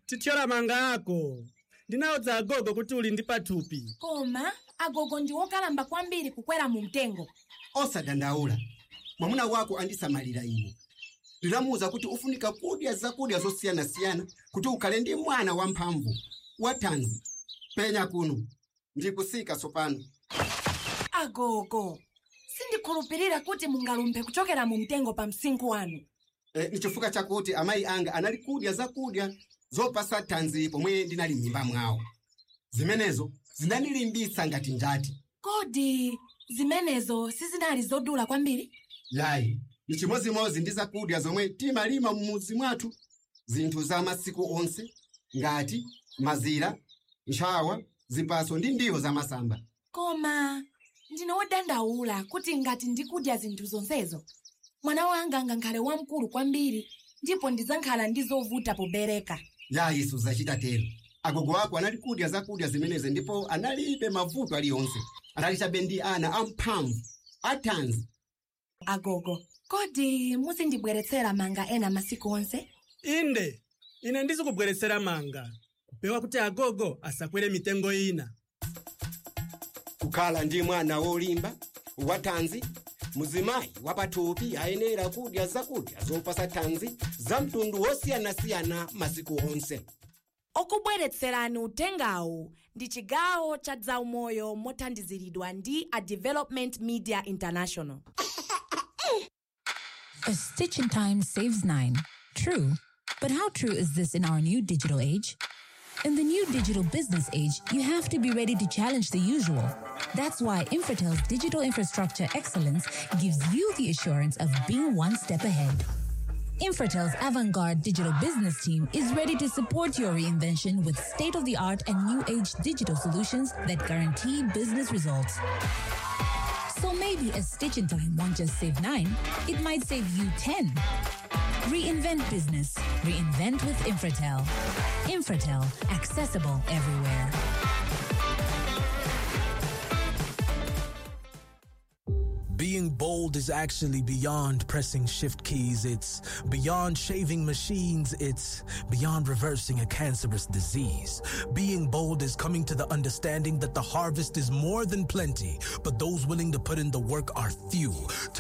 tithyola manga ako ndinawudza agogo kuti uli ndi pathupi koma agogo ndi okalamba kwambiri kukwera mu mtengo osadandaula mwamuna wako andisamalira ine ndinamuwuza kuti ufunika kudya zakudya zosiyanasiyana kuti ukhale ndi mwana wamphamvu wathanzi penya kuno ndikusika tsopano agogo sindikhulupirira kuti mungalumphe kuchokera mu mtengo pa msinkhu wanu e, ni chifukwa chakuti amayi anga anali kudya zakudya zopasa thanzi pomwe ndinali m'mimba mwawo zimenezo zinandilimbitsa ngati njati kodi zimenezo sizinali zodula kwambiri yayi ni chimozimozi ndi zakudya zomwe timalima m'mudzi mwathu zinthu za masiku onse ngati mazira ntchawa zipaso ndi ndiwo zamasamba koma ndine wodandaula kuti ngati ndikudya zinthu zonsezo mwana wanga angakhale wamkulu kwambiri ndipo ndidzakhala ndi zovuta pobereka yayi suzachita tero agogo ako anali kudya zakudya zimenezi ndipo analibe mavuto aliyonse anali chabe ndi ana amphamvu athanzi agogo kodi muzindibweretsera manga ena masiku onse inde ine ndizikubweretsera manga kupewa kuti agogo asakwere mitengo ina kukhala ndi mwana wolimba wathanzi muzimayi wapathupi ayenera kudya zakudya zopasa thanzi za mtundu wosiyanasiyana masiku onse okubweretserani utengawu ndi chigawo cha zaumoyo mothandiziridwa ndi a development media international A stitch in time saves nine. True. But how true is this in our new digital age? In the new digital business age, you have to be ready to challenge the usual. That's why Infratel's digital infrastructure excellence gives you the assurance of being one step ahead. Infratel's avant garde digital business team is ready to support your reinvention with state of the art and new age digital solutions that guarantee business results. So maybe a stitch in time won't just save nine, it might save you 10. Reinvent business. Reinvent with Infratel. Infratel, accessible everywhere. Being bold is actually beyond pressing shift keys. It's beyond shaving machines. It's beyond reversing a cancerous disease. Being bold is coming to the understanding that the harvest is more than plenty, but those willing to put in the work are few.